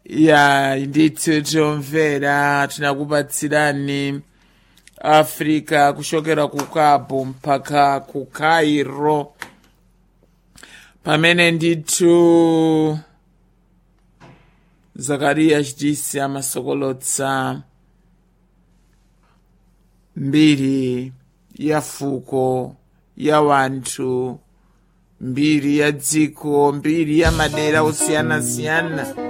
ya ndithu tomvera tinakupatsirani africa kuchokera ku cabo mpaka ku cairo pamene ndithu zakariya chitisi amasokolotsa mbiri ya fuko ya wanthu mbiri ya dziko mbiri ya madera osiyanasiyana